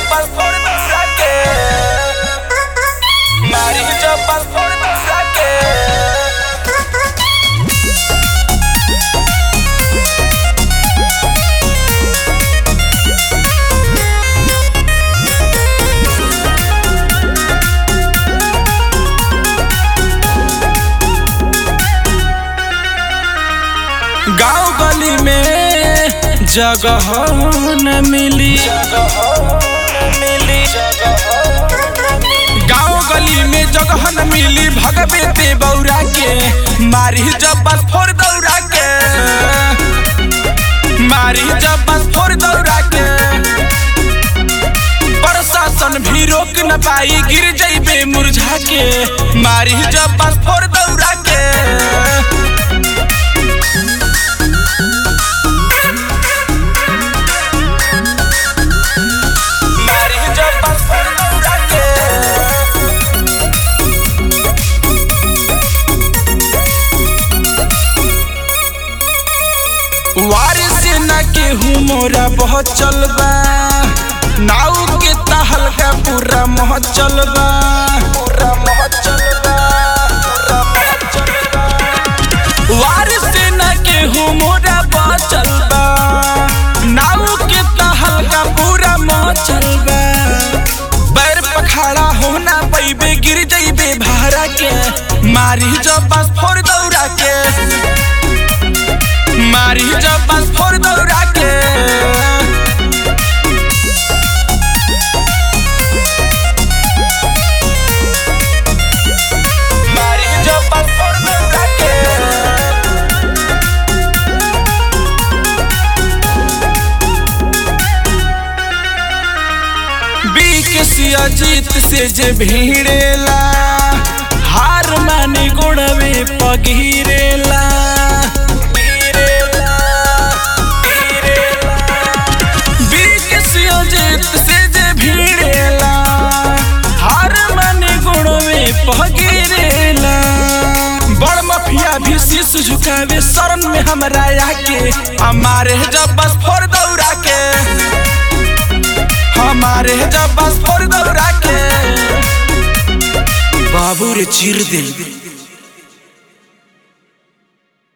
bas por saque. Amarillo bas por saque. गांव गली में जगह न मिली गांव गली में जगह न मिली भगवे ते बौरा के मारी जब बस फोड़ दौरा के मारी जब बस फोड़ दौरा के प्रशासन भी रोक न पाई गिर जइबे मुरझा के मारी जब बस फोड़ दौरा के Amarillo bas por saque. वारिस न केहू मोरा बहुत चलबा नाव के तहल का पूरा मोह चलबा Pura mohon jalba, pura mohon jalba. वारिस न केहू मोरा बहुत चलबा नाव के तहल का पूरा मोह चलबा पैर पखाड़ा होना पैबे गिर जइबे भारा के मारी जब बस फोड़ दौरा के मारी जब बस फोड़ दौरा के Amarillo bas por saque. बीके अजीत से जे भीड़ेला हार माने गोड़वे पगीरेला बीके अजीत से जे भीड़ेला हार माने गोड़वे पगीरेला बड़ मफिया भी शीश झुकावे शरण में हमरा आके हमारे जब बस फोड़ दौड़ा के हमारे जब बस फोड़ दौड़ा के बाबू रे चीर दे